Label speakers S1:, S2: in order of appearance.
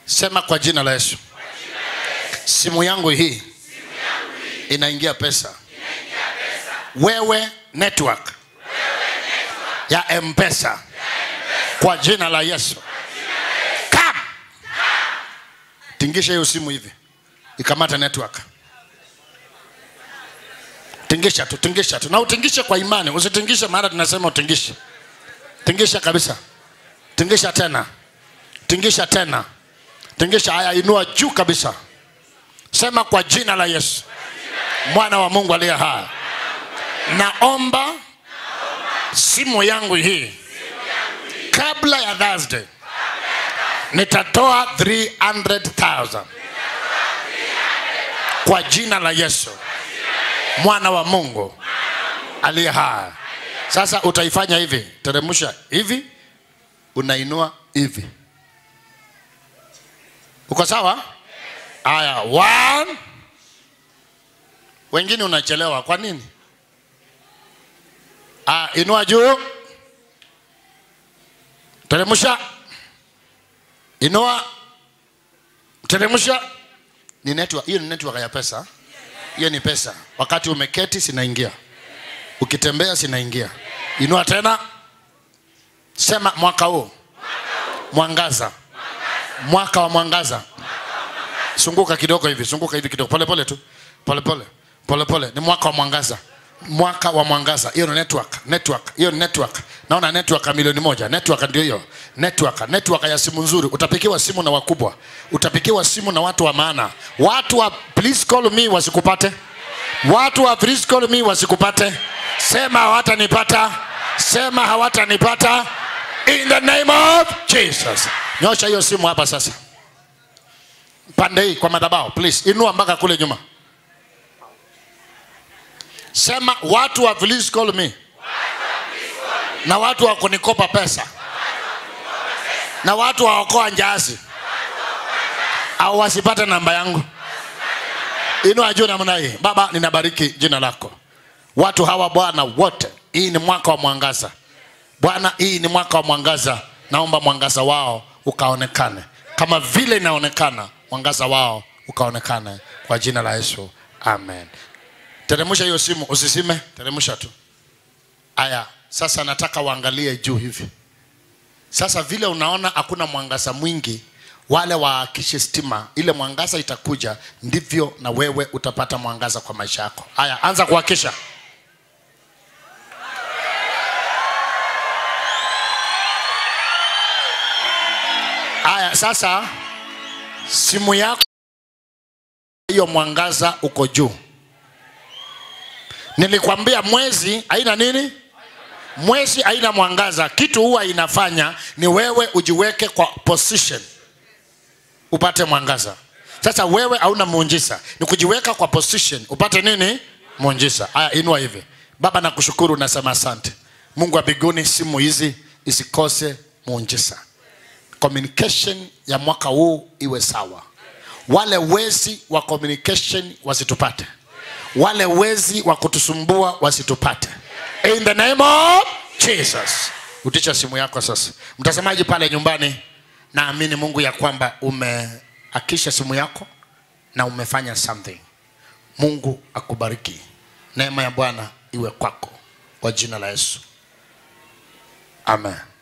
S1: sema kwa jina la yesu simu yangu hii inaingia pesa wewe network ya mpesa kwa jina la yesu Come. tingisha hiyo simu hivi ikamata network tingisha tu tingisha tu na utingishe kwa imani usitingishe maana tunasema utingishe tingisha kabisa tingisha tena tingisha tena tingisha haya inua juu kabisa sema kwa jina la yesu mwana wa mungu aliye hai naomba simu yangu hii kabla ya thursday nitatoa 300000 kwa jina la yesu mwana wa mungu aliye hai sasa utaifanya hivi teremsha hivi unainua hivi uko sawa haya one wengine unachelewa kwa nini ah, inua juu teremsha inua teremsha ni network hiyo ni network ya pesa hiyo ni pesa wakati umeketi sinaingia ukitembea sinaingia inua tena sema mwaka huu mwangaza mwaka wa mwangaza zunguka kidogo hivi zunguka hivi kidogo pole pole tu pole pole pole pole ni mwaka wa mwangaza mwaka wa mwangaza hiyo ni network network hiyo ni network naona network ya milioni moja network ndio hiyo network network ya simu nzuri utapikiwa simu na wakubwa utapikiwa simu na watu wa maana watu wa please call me wasikupate watu wa please call me wasikupate sema hawatanipata sema hawatanipata in the name of jesus nyosha hiyo simu hapa sasa pande hii kwa madhabahu please inua mpaka kule nyuma sema watu wa please call me na watu wa kunikopa pesa na watu wa okoa njazi au wasipate namba yangu inua juu namna hii baba ninabariki jina lako watu hawa bwana wote hii ni mwaka wa mwangaza bwana hii ni mwaka wa mwangaza naomba mwangaza wao ukaonekane kama vile inaonekana mwangaza wao ukaonekane kwa jina la yesu amen teremsha hiyo simu usisime teremsha tu aya sasa nataka uangalie juu hivi sasa vile unaona hakuna mwangaza mwingi wale waakishe stima ile mwangaza itakuja ndivyo na wewe utapata mwangaza kwa maisha yako haya anza kuhakisha haya sasa simu yako hiyo mwangaza uko juu nilikwambia mwezi haina nini mwezi haina mwangaza kitu huwa inafanya ni wewe ujiweke kwa position upate mwangaza sasa wewe hauna muujiza ni kujiweka kwa position upate nini muujiza haya inua hivi baba nakushukuru nasema asante mungu wa mbinguni simu hizi isikose muujiza communication ya mwaka huu iwe sawa wale wezi wa communication wasitupate wale wezi wa kutusumbua wasitupate in the name of jesus utisha simu yako sasa mtazamaji pale nyumbani naamini mungu ya kwamba umeakisha simu yako na umefanya something mungu akubariki neema ya bwana iwe kwako kwa jina la yesu amen